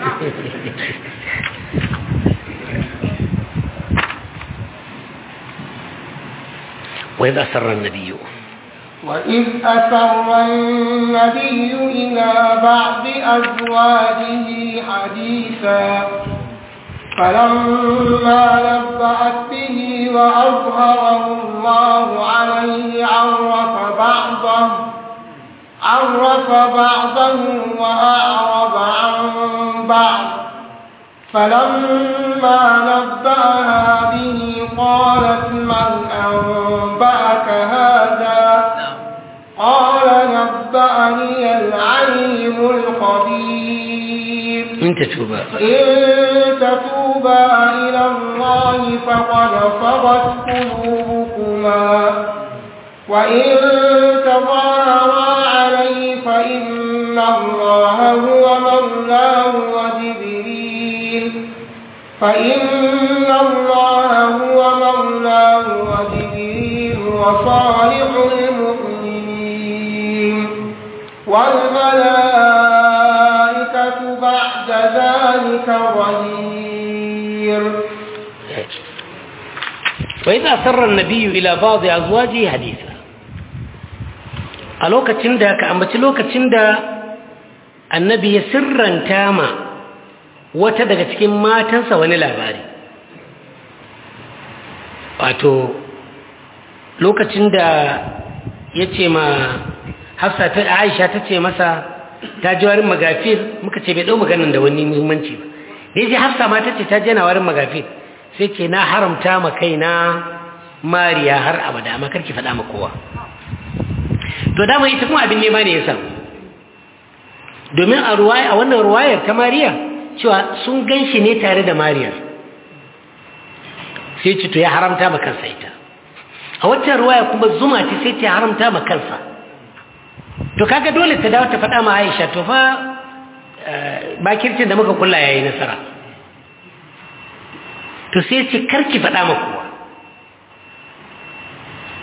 وإذ أسر النبي وإذ أسر النبي إلى بعض أزواجه حديثا فلما نبأت به وأظهره الله عليه عرف بعضه عرف بعضه وأعرض عن بعض فلما نبأها به قالت من أنبأك هذا قال نبأني العليم الخبير إن تتوبا إن تتوبا إلى الله فقد صغت قلوبكما وإن تظاهرا عليه فإن الله هو مولاه وجبريل فإن الله هو مولاه وجبريل وصالح المؤمنين والملائكة بعد ذلك ظهير وإذا أسر النبي إلى بعض أزواجه حديثا a lokacin da ka ambaci lokacin da annabi ya sirranta ma wata daga cikin matansa wani labari wato lokacin da ya ce ma hafsa ta aisha ta ce masa ta ji warin magafir muka ce bai ɗau maganin da wani muhimmanci ba da ya ji hafsa ma ta ce ta jana warin magafir sai ce na haramta ma kaina mariya har abada amma karki faɗa ma kowa to dama ita kuma abin nema ne ya samu domin a ruwaya a wannan ruwayar ta mariya cewa sun gan shi ne tare da mariyar sai ce to ya haramta ma kansa ita a waccan ruwaya kuma zuma ce sai ta haramta ma kansa to kaga dole ta dawo ta faɗa ma aisha to fa bakircin da muka kulla yayi nasara to sai ce karki faɗa ma kowa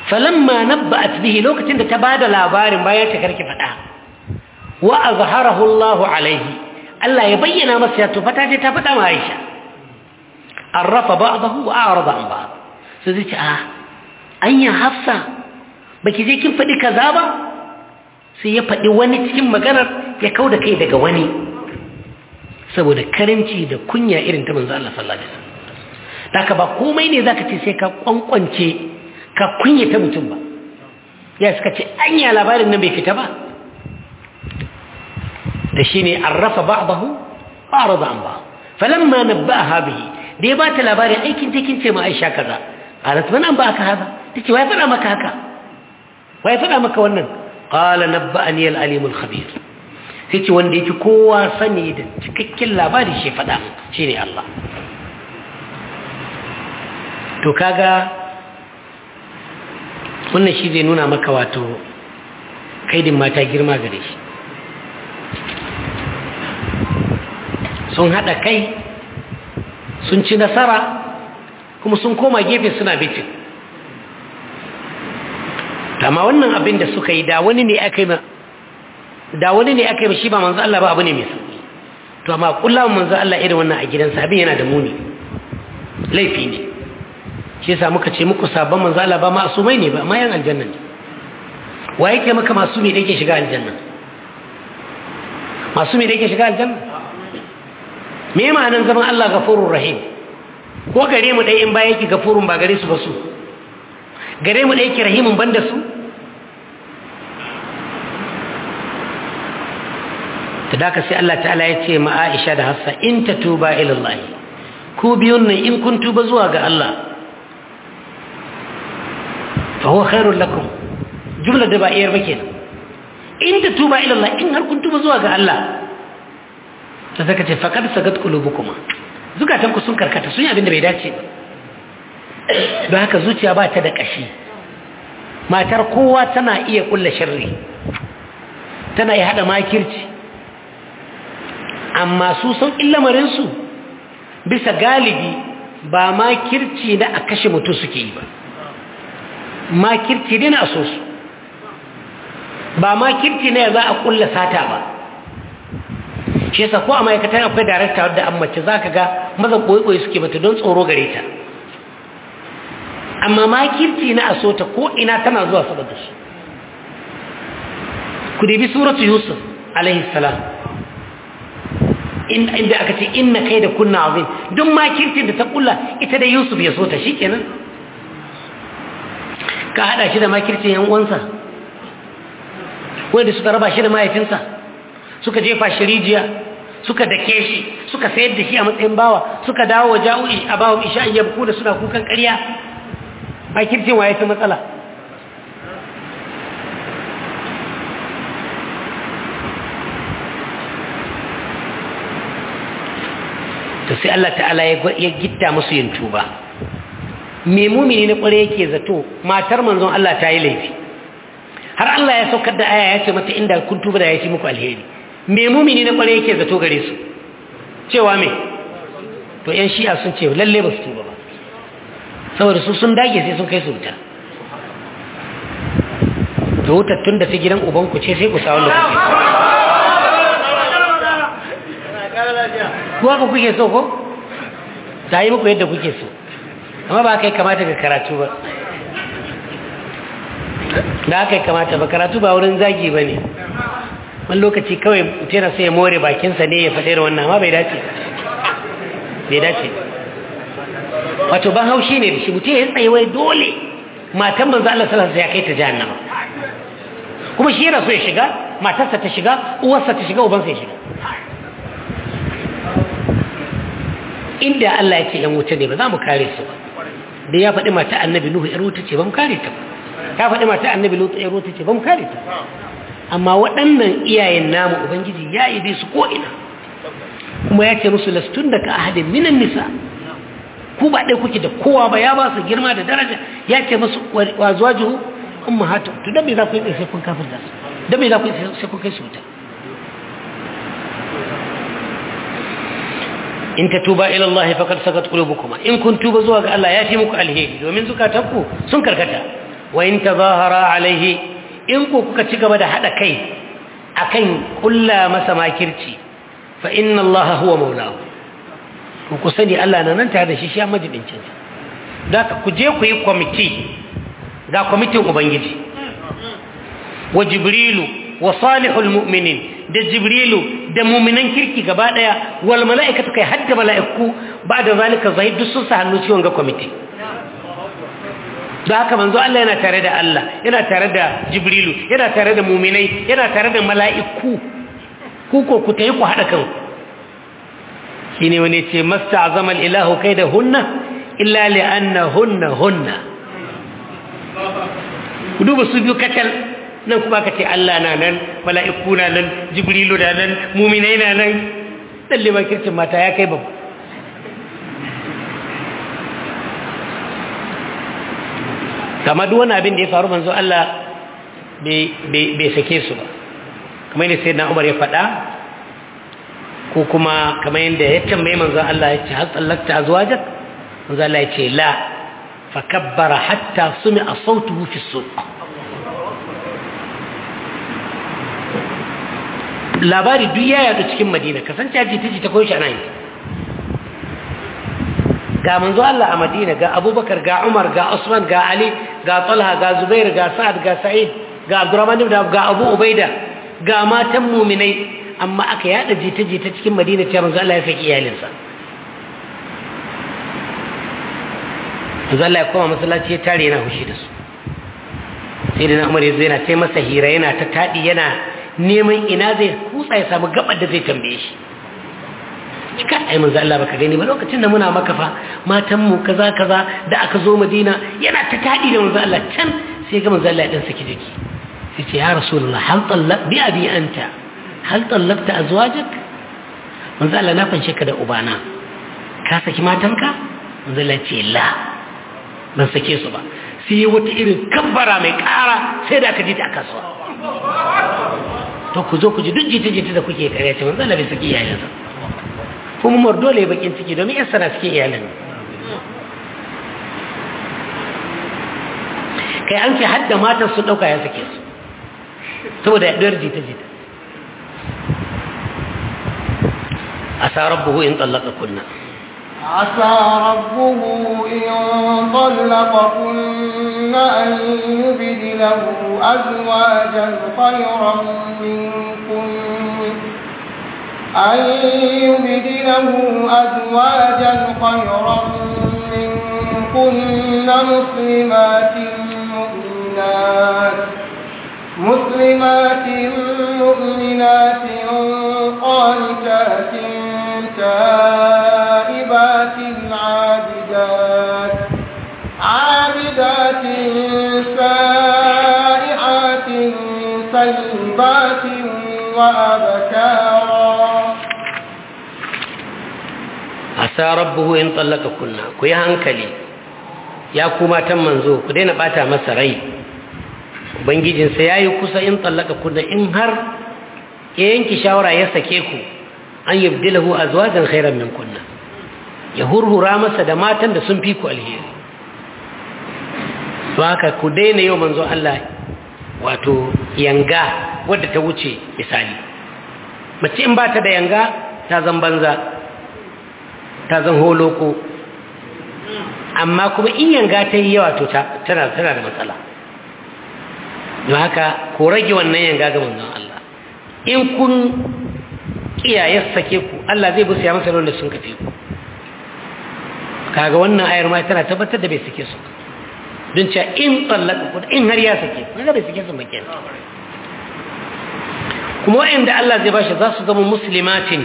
falamma nabba'at bihi lokacin da ta bada labarin bayan ta karki fada wa azharahu Allahu alaihi Allah ya bayyana masa ya to fata je ta fada ma Aisha arrafa ba'dahu wa a'rada an ba'd sai zai ce a anya hafsa baki je kin fadi kaza ba sai ya fadi wani cikin maganar ya kauda kai daga wani saboda karimci da kunya irin ta manzo Allah sallallahu alaihi wasallam haka ba komai ne zaka ce sai ka kwankwance ka kunyata mutum ba ya suka ce anya labarin nan bai fita ba da shine arrafa ba'dahu arada an ba falamma nabba'aha bihi da ya ba ta labarin aikin take ce ma Aisha kaza qalat man an ba ka haka tace wai fada maka haka wai fada maka wannan qala nabba'ani al-alim al-khabir sai ce wanda yake kowa sani da cikakken labari shi fada shine Allah to kaga wannan shi zai nuna maka wato kaidin mata girma gare shi sun haɗa kai sun ci nasara kuma sun koma gefe suna bitin amma wannan abin da suka yi da wani ne aka yi da wani ne aka yi shi ba manzo Allah ba abu ne mai sauki to amma kullum manzo Allah irin wannan a gidansa abin yana da muni laifi ne shi yasa muka ce muku sabon manzo Allah ba masumai ne ba amma yan aljanna ne wa yake maka masumi da yake shiga aljanna masumi da yake shiga aljanna me ma'anan zaman Allah gafurur rahim ko gare mu dai in ba yake gafurun ba gare su ba su gare mu dai yake rahimun banda su tadaka sai Allah ta'ala ya ce ma Aisha da Hafsa in tatuba ila Allah ku biyun nan in kun tuba zuwa ga Allah فهو خير لكم جملة دبائير بكين إن تتوبا إلى الله إن هل كنتم زواج الله فذكرت فقد سقط قلوبكما zukatanku sun karkata sun yi abin da bai dace ba don haka zuciya ba ta da ƙashi matar kowa tana iya kulla sharri tana iya haɗa makirci amma su san illamarinsu bisa galibi ba makirci na a kashe mutum suke yi ba makirci ne na so su ba makirci ne za a kulla sata ba shi yasa ko a ma'aikatan akwai darakta wadda an mace za ka ga mazan ɓoye suke mata don tsoro gare ta amma makirci na a so ta ko ina tana zuwa saboda shi ku debi suratu yusuf alaihi salam inda aka ce inna kai da kunna azim duk makircin da ta kulla ita da yusuf ya so ta shi kenan ka haɗa shi da makircin yan uwansa wanda suka raba shi da mahaifinsa suka jefa shi rijiya suka dake shi suka sayar da shi a matsayin bawa suka dawo ja'u a bawa isha in yabku da suna kukan ƙarya makircin waye ta matsala to sai Allah ta'ala ya gitta musu yin tuba me mumini na kware yake zato matar manzon Allah ta yi laifi har Allah ya saukar da aya ya ce mata inda kun tuba da ya fi muku alheri me mumini na kware yake zato gare su cewa me to yan shi'a sun ce lalle ba su tuba ba saboda su sun dage sai sun kai su wuta to wutar tun da ta gidan ubanku ce sai ku sa wanda kuke kuwa ku kuke so ko ta yi muku yadda kuke so amma ba kai kamata ga karatu ba da aka yi kamata ba karatu ba wurin zagi ba ne wani lokaci kawai mutuna sai ya more bakinsa ne ya faɗe da wannan amma bai dace bai dace wato ban haushi ne da shi mutum ya tsaye wai dole matan manzo Allah sallallahu alaihi ya kai ta jahannama kuma shi yana so ya shiga matarsa ta shiga uwarsa ta shiga ubansa ya shiga inda Allah ya ce yan wuce ne ba za mu kare su ba da ya faɗi mata annabi Nuhu ‘yar wuta ce ba mu kare ta ya faɗi mata annabi Lutu ‘yar wuta ce ba mu kare ta amma waɗannan iyayen namu Ubangiji ya yi su ko'ina kuma ya ce musu lastun da ka ahadin minan nisa ku ba ɗaya kuke da kowa ba ya ba su girma da daraja ya ce musu wa zuwa jihu in ma hatu to don me za ku yi sai kun kafin da su don me za ku yi sai kun kai su wuta in ta tuba ila Allah faqad sakat qulubukuma in kun tuba zuwa ga Allah ya fi muku alheri domin zukatanku sun karkata wa in tazahara alaihi in ku kuka ci gaba da hada kai akan kulla masa makirci fa inna allaha huwa maulahu ku ku sani Allah na nan tare da shi shi majibincin sa da ku je ku yi kwamiti ga kwamitin ubangiji wa jibrilu wa salihul mu'minin da jibrilu da mu'minan kirki gaba daya wal mala'ikatu kai hadda mala'iku ba da zalika zahid duk sun sa hannu ciwon ga kwamiti da haka manzo Allah yana tare da Allah yana tare da jibrilu yana tare da mu'minai yana tare da mala'iku ku ko ku tayi ku hada kanku shine wani ce masta'zama al-ilahu da hunna illa li anna hunna hunna ku duba su biyu kacal nan kuma ka ce Allah na nan mala'iku na nan jibrilu na nan muminai na nan dalle ba kircin mata ya kai babu kama duk wani abin da ya faru manzo Allah bai sake su ba kamar yadda sai na umar ya faɗa ko kuma kamar yadda ya tambaye manzo Allah ya ce har tsallakta azwajak manzo Allah ya ce la fa kabbara hatta sumi a sautuhu fi suq labari duk ya yadu cikin madina kasance jita jita ko shi ana yi ga manzo Allah a madina ga abubakar ga umar ga usman ga ali ga talha ga zubair ga sa'ad ga sa'id ga abdurrahman ibn ga abu ubaida ga matan muminai amma aka yada jita jita cikin madina cewa manzo Allah ya saki iyalinsa manzo Allah ya koma masallaci ya tare yana hushi da su sai da umar ya zo yana taimasa hira yana ta tadi yana neman ina zai kutsa ya samu gabar da zai tambaye shi cika ai manzo Allah baka gani ba lokacin da muna maka fa matan mu kaza kaza da aka zo Madina yana ta tadi da manzo Allah can sai ga manzo Allah ya dan saki jiki sai ce ya rasulullah hal tallaq bi abi anta hal tallaqta azwajak manzo Allah na fanshe ka da ubana ka saki matanka manzo Allah ce la ban sake su ba sai wata irin kabbara mai kara sai da aka ji ta a kasuwa to ku zo ku ji duk jita-jita da kuke kare ce manzo Allah bai saki iyayensa kuma mur dole bakin ciki domin yan sana cikin iyalin kai an ce hadda matan su dauka ya sake su saboda yaduwar jita-jita asa rabbuhu in tsallaka kunna عسى ربه إن طلقكن أن يبدله أزواجا خيرا منكن أن يبدله أزواجا خيرا منكن مسلمات مؤمنات مسلمات مؤمنات قانتات تائبات عابدات عابدات سائحات سيبات وأبكارا asa rabbuhu in tsallaka kunna ku yi hankali ya kuma tan manzo ku daina bata masa rai ubangijinsa ya yi kusa in tsallaka kunna in har ya yanki shawara ya sake ku an yabdilahu azwajan khairan min kunna ya hurhura masa da matan da sun fi ku alheri to haka ku daina yau manzo Allah wato yanga wadda ta wuce misali mace in ba ta da yanga ta zan banza ta zan holoko amma kuma in yanga ta yi yawa to tana tana da matsala don haka ko rage wannan yanga ga manzon Allah in kun kiyaye sake ku Allah zai busa masa da sun kafe ku kaga wannan ayar ma tana tabbatar da bai sake su don cewa in tsallaka ku in har ya sake ku ga bai sake su ba kenan kuma wa'anda Allah zai bashi za su zama muslimatin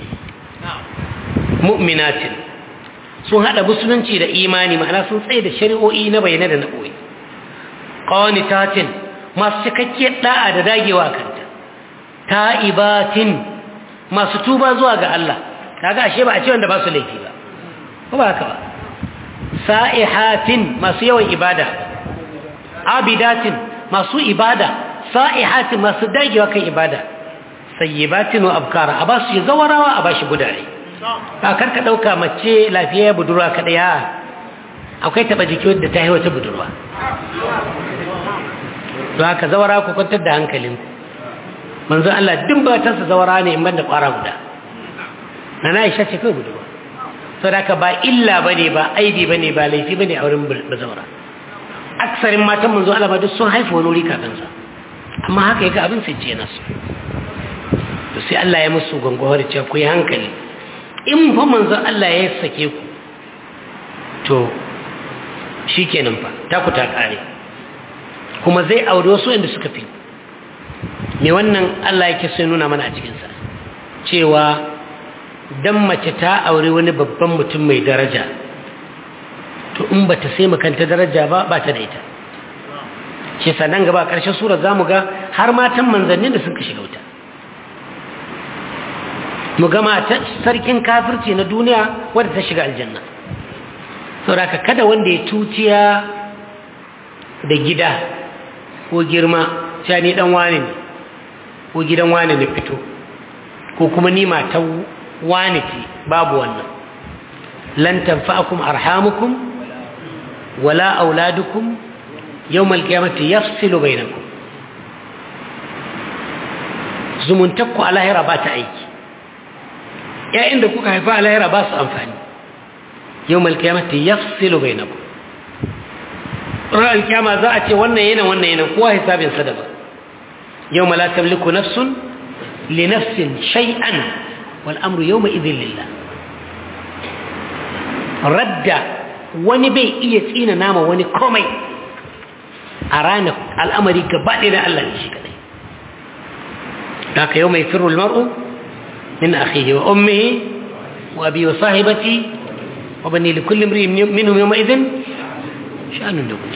mu'minatin sun hada musulunci da imani ma'ana sun tsaye da shari'o'i na bayyana da na ɓoye qanitatin masu cikakkiyar da'a da dagewa kanta ta'ibatin masu tuba zuwa ga Allah kaga ashe ba a ce wanda ba su laifi ba ko ba haka ba sa'ihatin masu yawan ibada abidatin masu ibada sa'ihatin masu dagewa kan ibada sayyibatin wa abkara a ba su zawarawa a ba shi gudare ba karka ɗauka mace lafiya budurwa kaɗaya akwai taɓa jiki wadda ta yi wata budurwa don haka zawara ku kwantar da hankalinku manzo Allah duk batansa zawara ne in banda ƙwara guda na na isha ce kai budurwa sau da haka ba illa ba ne ba aibi ba ne ba laifi ba ne a wurin bazawara aksarin matan manzo Allah ba duk sun haifa wani wuri kafin sa amma haka yaga abin sai ce nasu to sai Allah ya musu gangawar cewa ku yi hankali in fa manzo Allah ya sake ku to shikenan fa ta ku ta kare kuma zai aure wasu inda suka fi me wannan Allah yake sai nuna mana a cikin sa cewa dan mace ta aure wani babban mutum mai daraja to in bata sai makanta daraja ba ba ta da ita shi sannan gaba ƙarshen sura za mu ga har matan manzannin da suka shiga wuta mu gama ta sarkin kafirci na duniya wadda ta shiga aljanna sauraka kada wanda ya tuciya da gida ko girma cewa ni dan wane ne ko gidan wane ne fito ko kuma ni matan wane ce babu wannan lan tanfa'akum arhamukum wala auladukum yawmal qiyamati yafsilu bainakum zumuntakku a lahira ba ta aiki ‘ya'yan da kuka haifa a lahira ba su amfani yau malkiyamata ya filo bai na ku ranar kyama za a ce wannan yana wannan yana kowa hisabinsa daban yau mala tamliku nafsun li nafsin shay'an wal amru yau mai izin lillah radda wani bai iya tsina nama wani komai a ranar al'amari gaba ɗaya da Allah ne shi kadai da ka yau mai firul mar'u من أخيه وأمه وأبي وصاحبتي وبني لكل امرئ منهم يومئذ شأن يغني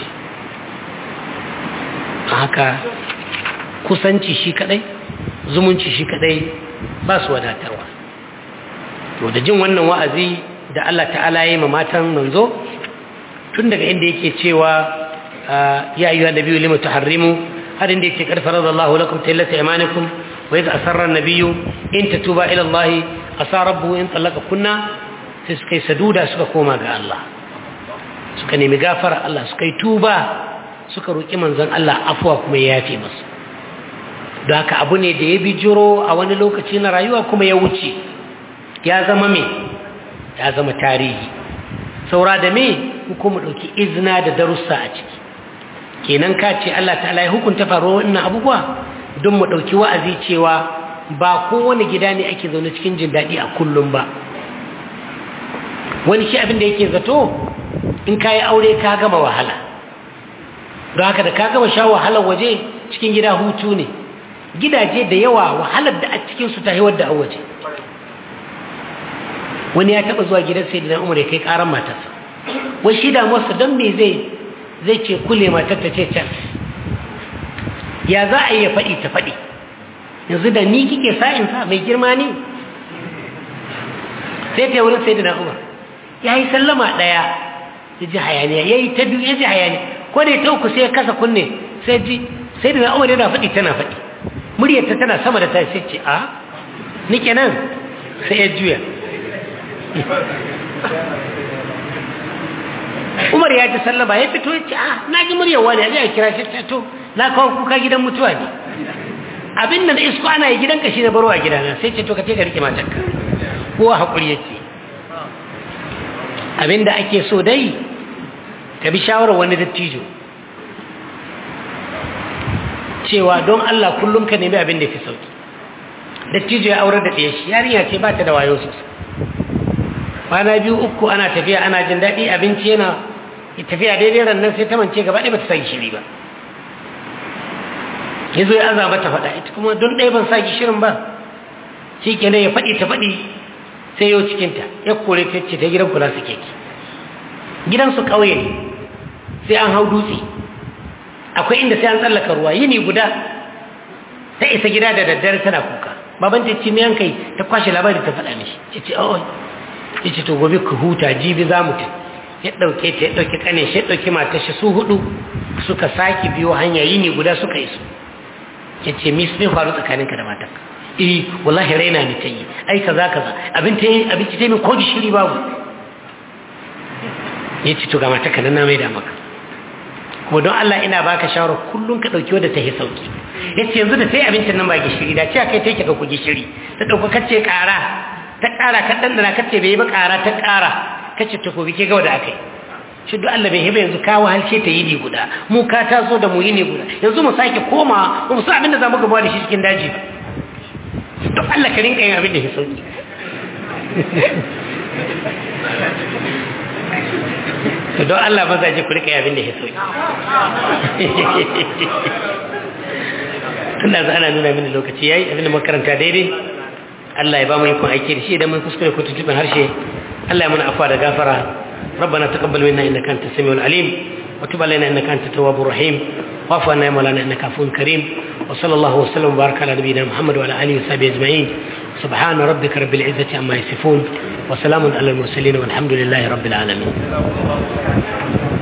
haka kusanci shi kadai zumunci shi kadai ba su wadatarwa to da jin wannan wa'azi da Allah ta'ala ya yi ma matan manzo tun daga inda yake cewa ya ayyuhan nabiyyu lima tuharrimu har inda yake karfara Allah lakum tallata imanikum وإذ أسر النبي إن تتوبا إلى الله أسى ربه إن طلق كنا سكي سدودا سكا كوما قال الله سكا نمي غافر الله سكي توبا سكا روكي منزل الله أفوا كما ياتي مس da haka abu ne da ya bijiro a wani lokaci na rayuwa kuma ya wuce ya zama me ya zama tarihi saura da me kuma ɗauki izina da darussa a ciki kenan ka ce Allah ta'ala ya hukunta faruwa wannan abubuwa don mu ɗauki wa'azi cewa ba kowane gida ne ake zaune cikin jin daɗi a kullum ba wani shi abin da yake zato in ka yi aure ka gama wahala don haka da ka gama sha wahalar waje cikin gida hutu ne gidaje da yawa wahalar da a cikinsu ta haiwar da a waje wani ya taɓa zuwa gidan sai dinan umar ya kai ƙaran matarsa wai shi damuwarsa don me zai zai ce kule matar ta ce can ya za a yi ya faɗi ta faɗi yanzu da ni kike sa'insa mai girma ne sai ta wurin sai da umar ya yi sallama ɗaya ya ji hayaniya ya yi ta biyu ya ji hayaniya ko da ya ta uku sai ya kasa kunne sai ji sai da umar yana faɗi tana faɗi muryarta tana sama da ta sai ce a ni kenan sai ya juya umar ya ji sallama ya fito ya ce a na ji muryar wani ya ji a kira shi to na kawo kuka gidan mutuwa ne abin nan isko ana yi gidan kashi na baro a gidana sai ce to ka ce ka rike matanka kowa haƙuri ya ce abin da ake so dai ka bi shawarar wani dattijo cewa don Allah kullum ka nemi abin da fi sauki dattijo ya aurar da ɗaya shi yarinya ce ba ta da wayo sosai kwana biyu uku ana tafiya ana jin daɗi abinci yana tafiya daidai rannan sai ta mance gaba ɗaya ba ta sa gishiri ba ya zo ya aza mata faɗa ita kuma don ɗaya ban sa gishirin ba shi kenan ya faɗi ta faɗi sai yau cikinta ya kore ta ce ta gidan kula su keke gidansu ƙauye ne sai an hau dutse akwai inda sai an tsallaka ruwa yini guda ta isa gida da daddare tana kuka baban ta ce miyan kai ta kwashe labari ta faɗa mishi ya ce oh ya ce to gobe ku huta jibi za mu ta ya ɗauke ta ya ɗauki ƙane shi ya ɗauki matar shi su hudu suka sake biyo hanya yini guda suka iso ya ce mis ne faru tsakaninka da matarka eh wallahi raina ne ta yi ai kaza kaza abin ta yi abinci ta yi ko gishiri babu ya ce to ga mata ka na mai da maka kuma don Allah ina baka shawarar kullum ka ɗauki wadda ta yi sauki ya ce yanzu da sai abincin nan ba gishiri da ce kai ta yake ɗauko gishiri ta ɗauko kacce ƙara ta ƙara ka ɗanɗana kacce bai yi ba ƙara ta ƙara kacce ta kobi ke gawa da aka yi shi duk Allah bai hiba yanzu kawo halshe ta yi ne guda mu ka taso da mu yi ne guda yanzu mu sake koma mu sa abin da za mu gaba da shi cikin daji ba duk Allah ka rinka yin abin da ya sauki to don Allah mazaje ku rika abin da ya sauki tun da ana nuna mini lokaci yayi abin da makaranta daidai Allah ya ba mu ikon aiki da shi idan mun kuskure ko tutubin harshe Allah ya mana afwa da gafara ربنا تقبل منا انك انت السميع العليم وتب علينا انك انت التواب الرحيم واعف عنا يا مولانا انك عفو كريم وصلى الله وسلم وبارك على نبينا محمد وعلى اله وصحبه اجمعين سبحان ربك رب العزه عما يصفون وسلام على المرسلين والحمد لله رب العالمين